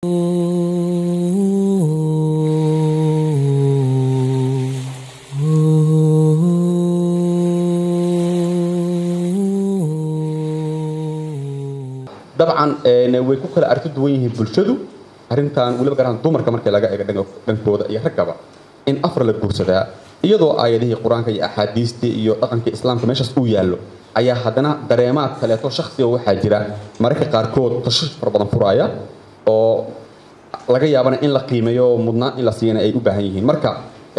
dabcan way ku kala arki duwan yihiin bulshadu arrintan weliba garan dumarka markii laga eego dhankooda iyo raggaba in afar la guursadaa iyadoo aayadihii qur-aanka iyo axaadiistii iyo dhaqankii islaamka meeshaas uu yaallo ayaa haddana dareemaad kaleeto shakhsiga waxaa jira mararka qaarkood tashish fara badan furaaya oo laga yaabana in la qiimeeyo mudnaan in la siiyana ay u baahan yihiin marka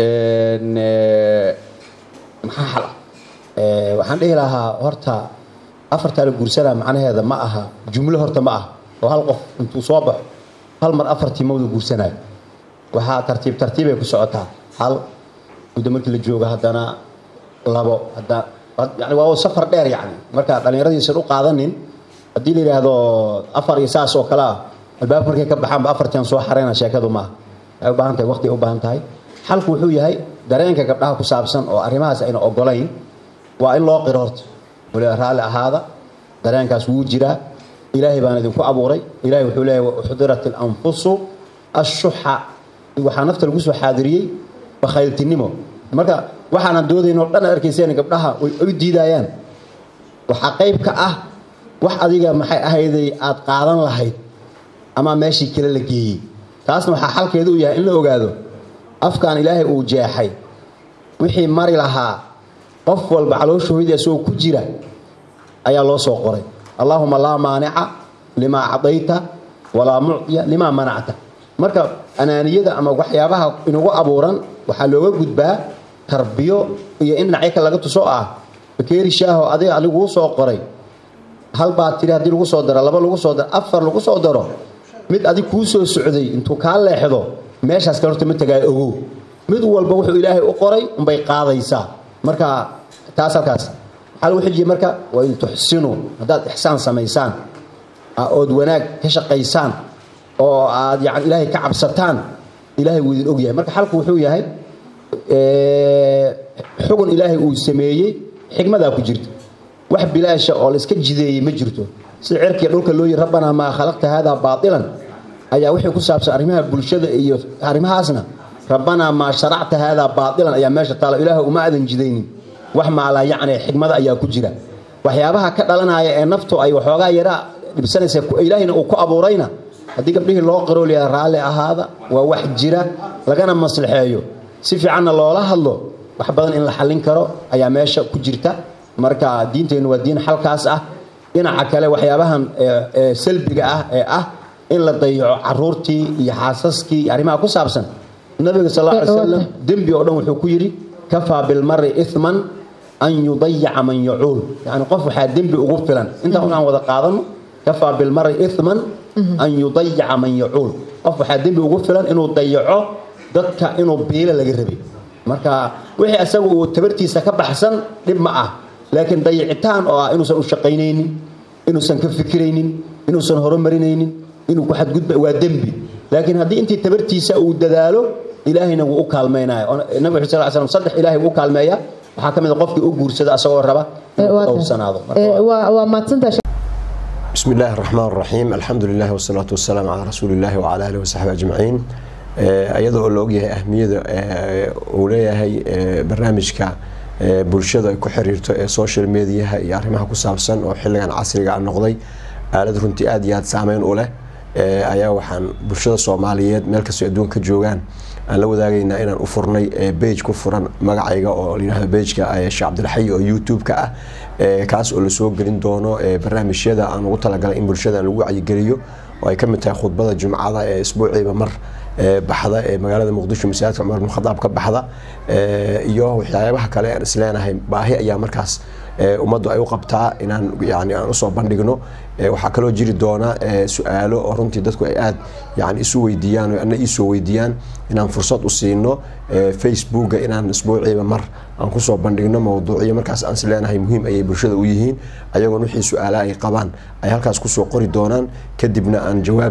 maxaa xal ah waxaan dhihi lahaa horta afartaa la guursanaa macnaheeda ma aha jumlo horta ma ah oo hal qof intuu soo baxo hal mar afartii mawda guursanayo waxaa tartiib tartiibay ku socotaa hal muddo markii la joogo haddana labo haddana yani waa safar dheer yani marka dhallinyaradiisan u qaadanin haddii la yidhaahdo afar iyo saas oo kale ah albaab markay ka baxaanba afartian soo xareyna sheekadu maaha waxay u baahan tahay waqti ay u baahan tahay xalku wuxuu yahay dareenka gabdhaha ku saabsan oo arrimahaas ayna ogolayn waa in loo qiro horta waliba raalli ahaada dareenkaas wuu jiraa ilaahay baan idinku abuuray ilahay wuxuu leeyahy uxdirat alanfusu ashuxa waxaa nafta lagu soo xaadiriyey bakhayltinimo marka waxaanan doodayn oo dhan ad arkayseen gabdhaha way u diidayaan waxaa qayb ka ah wax adiga maxay ahayday aad qaadan lahayd ama meeshii kale la geeyey taasna waxaa xalkeedu u yahay in la ogaado afkaan ilaahay uu jeexay wixii mari lahaa qof walba caloosha hooyadii isagoo ku jira ayaa loo soo qoray allaahuma laa maanica limaa acdayta walaa mucdiya limaa manacta marka anaaniyada ama waxyaabaha inagu abuuran waxaa looga gudbaa tarbiyo iyo in dhinacyo kale laga tuso ah bakeeri shaaho adiga aliguu soo qoray hal baa tiri haddii lagu soo daro laba lagu soo daro afar lagu soo daro mid adig kuu soo socday intuu kaa leexdo meeshaas kale horta ma tagaayo ogow mid walba wuxuu ilaahay u qoray unbay qaadaysaa marka taas halkaas waxaa lagu xijiye marka waa in tuxsinu haddaad ixsaan samaysaan ood wanaag ka shaqaysaan oo aad yani ilaahay ka cabsataan ilaahay wuu idin ogyahay marka xalku wuxuu yahay xugun ilaahay uu sameeyey xikmadaa ku jirta wax bilaasha oo la iska jideeyey ma jirto sida cerkiya dhulka loo yihi rabbanaa maa khalaqta haadaa baatilan ayaa wixii ku saabsan arrimaha bulshada iyo arrimahaasna rabbanaa maa sharacta haadaa baatilan ayaa meesha taalo ilaah uma aadan jidaynin wax maalaa yacni xikmada ayaa ku jira waxyaabaha ka dhalanaya ee naftu ay waxoogaa yaraa dhibsanaysa ilaahayna uu ku abuurayna haddii gabdhihii loo qaroolaya raalli ahaada waa wax jira lagana maslaxeeyo si fiicanna loola hadlo wax badan in la xallin karo ayaa meesha ku jirta marka diinteennu waa diin xalkaas ah dhinaca kale waxyaabahan salbiga ah ee ah in la dayaco caruurtii iyo xaasaskii iyo arrimaha ku saabsan nabiga sal alla alay slam dembi oo dhan wuxuu ku yidhi kafaa bilmari iman an yudayaca man yacuul yani qof waxaa dembi ugu filan intaa un aan wada qaadano kafaa bilmari iman an yudayaca man yacuul qof waxaa dembi ugu filan inuu dayaco dadka inuu biilo laga rabay marka wixii asaga uu tabartiisa ka baxsan dhib ma ah laakiin dayicitaan oo ah inuusan u shaqaynaynin inuusan ka fikiraynin inuusan horumarinaynin inuu ku xadgudba waa dembi laakiin haddii intii tabartiisa uu dadaalo ilaahayna wuu u kaalmaynaya nabig sal l slam saddex ilahay wuu u kaalmeeya waxaa ka mid a qofkii u guursada asagoo raba inuu dhowrsanaado waa maadsantaa بسم الله الرحمن الرحيم الحمد لله والصلاة والسلام على رسول الله وعلى آله وصحبه أجمعين iyadoo oo la ogyahay ahmiyada uu leeyahay barnaamijka bulshada ay ku xiriirto ee social mediaha iyo arrimaha ku saabsan oo xilligan casriga a noqday aalad runtii aada iyo aada saameyn u leh ayaa waxaan bulshada soomaaliyeed meel kastoo adduunka ka joogaan aan la wadaagaynaa inaan u furnay bage ku furan magacayga oo layihahdo bageka sheekh cabdilxayi oo youtube-ka ah kaas oo lasoo gelin doono barnaamijyada aan ugu talagalay in bulshada lagu wacyigeliyo oo ay ka mid tahay khudbada jumcada ee isbuuciiba mar baxda ee magaalada muqdisho masaajidka cumar bin khadaab ka baxda iyo waxyaabaha kale aan isleenahay baahi ayaa markaas ummaddu ay u qabtaa inaan yani aan usoo bandhigno waxaa kaloo jiri doona su-aalo oo runtii dadku ay aada yani isu weydiiyaan oo ana iisoo weydiiyaan inaan fursad u siino facebooka inaan isbuuciiba mar aan kusoo bandhigno mawduucyo markaas aan isleenahay muhiim ayay bulshada u yihiin ayagoon wixii su-aalaha ay qabaan ay halkaas kusoo qori doonaan kadibna aan jawaabta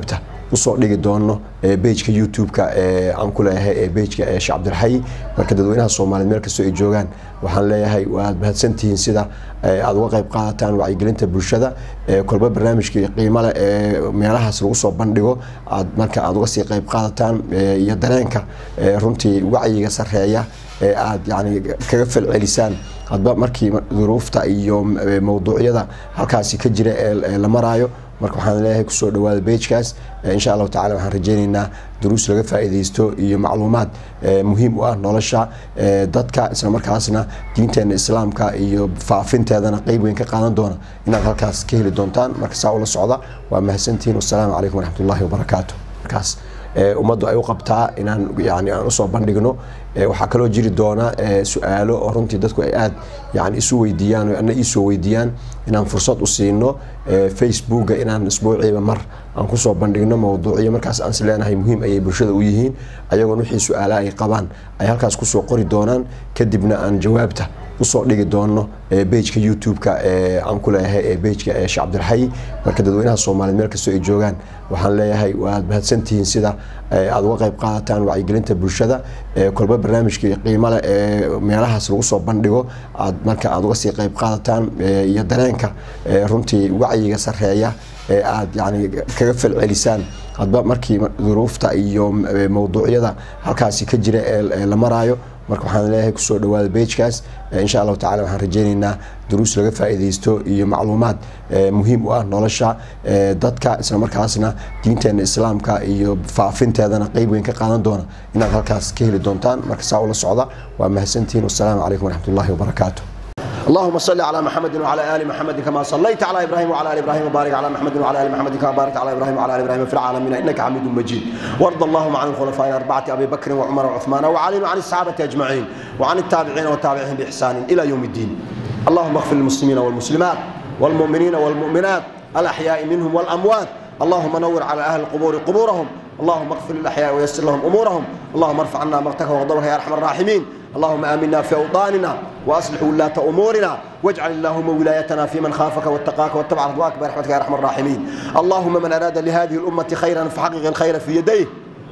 usoo dhigi doono bejka youtube-ka aan ku leeyahay bejka sheekh cabdiraxay marka dadweynaha soomaaliyeed meel kastoo ay joogaan waxaan leeyahay waad mahadsantihiin sida aad uga qayb qaadataan wacyigelinta bulshada kolba barnaamijkii qiimo leh ee meelahaas lagu soo bandhigo aad marka aad uga sii qayb qaadataan iyo dareenka runtii wacyiga sareeya ee aad yani kaga falcelisaan hadba markii duruufta iyo mawduucyada halkaasi ka jira ee la maraayo marka waxaan leeyahay kusoo dhawaada bejkaas insha allahu tacala waxaan rajeyneynaa duruus laga faa'iidaysto iyo macluumaad muhiim u ah nolosha dadka isla markaasna diinteena islaamka iyo faafinteedana qeyb weyn ka qaadan doona inaad halkaas ka heli doontaan marka saa ula socda waa mahadsantihiin wasalaamu calaykum waraxmatullahi wabarakaatu markaas ummaddu ay u qabtaa inaan yani aan usoo bandhigno waxaa kaloo jiri doona su-aalo oo runtii dadku ay aad yani isu weydiiyaan ana iisoo weydiiyaan inaan fursad u siino facebooka inaan isbuuciiba mar aan kusoo bandhigno mawduuciyo markaas aan isleenahay muhiim ayay bulshada u yihiin ayagoon wixii su-aalaha ay qabaan ay halkaas kusoo qori doonaan kadibna aan jawaabta usoo dhigi doono bejka youtube-ka aan ku leeyahay bejka sheekh cabdiraxay marka dadweynaha soomaaliyeed meel kastoo ay joogaan waxaan leeyahay waad mahadsantihiin sida aad uga qayb qaadataan wacyigelinta bulshada kolba barnaamijkii qiimo leh ee meelahaas lagu soo bandhigo aad marka aad uga sii qayb qaadataan iyo dareenka runtii wacyiga sareeya ee aad yani kaga falcelisaan hadba markii duruufta iyo mawduucyada halkaasi ka jira ee la maraayo marka waxaan leeyahay kusoo dhawaada bejkaas insha allahu tacala waxaan rajeyneynaa duruus laga faa'iidaysto iyo macluumaad muhiim u ah nolosha dadka isla markaasna diinteena islaamka iyo faafinteedana qeyb weyn ka qaadan doona inaad halkaas ka heli doontaan marka saa ula socda waa mahadsantihiin wasalaamu calaykum waraxmatullahi wabarakaatu اللهم صل على محمد وعلى ال محمد كما صليت على ابراهيم وعلى ال ابراهيم وبارك على محمد وعلى ال محمد كما باركت على ابراهيم وعلى ال ابراهيم في العالمين انك حميد مجيد وارض اللهم عن الخلفاء الاربعه ابي بكر وعمر وعثمان وعلي وعن الصحابه اجمعين وعن التابعين والتابعين باحسان الى يوم الدين اللهم اغفر للمسلمين والمسلمات والمؤمنين والمؤمنات الاحياء منهم والاموات اللهم نور على اهل القبور قبورهم اللهم اغفر للاحياء ويسر لهم امورهم اللهم ارفع عنا مقتك وغضبك يا ارحم الراحمين اللهم امنا في اوطاننا واصلح ولاة امورنا واجعل اللهم ولايتنا في من خافك واتقاك واتبع رضواك برحمتك يا ارحم الراحمين اللهم من اراد لهذه الامه خيرا فحقق الخير في يديه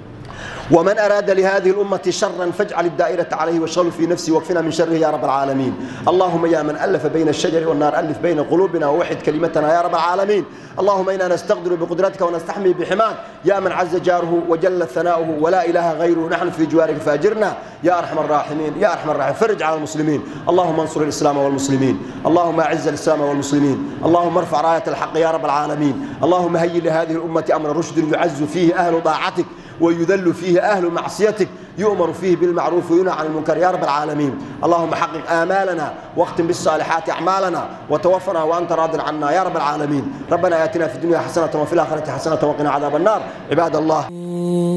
ومن أراد لهذه الأمة شرا فاجعل الدائرة عليه واشغله في نفسي واكفنا من شره يا رب العالمين اللهم يا من ألف بين الشجر والنار ألف بين قلوبنا ووحد كلمتنا يا رب العالمين اللهم إنا نستقدر بقدرتك ونستحمي بحماك يا من عز جاره وجل ثناؤه ولا إله غيره نحن في جوارك فاجرنا يا أرحم الراحمين يا أرحم الراحمين فرج على المسلمين اللهم انصر الإسلام والمسلمين اللهم أعز الإسلام والمسلمين اللهم ارفع راية الحق يا رب العالمين اللهم هيئ لهذه الأمة أمر رشد يعز فيه أهل طاعتك ويذل فيه أهل معصيتك يؤمر فيه بالمعروف وينهى عن المنكر يا رب العالمين اللهم حقق آمالنا واختم بالصالحات أعمالنا وتوفنا وأنت راض عنا يا رب العالمين ربنا آتنا في الدنيا حسنة وفي الآخرة حسنة وقنا عذاب النار عباد الله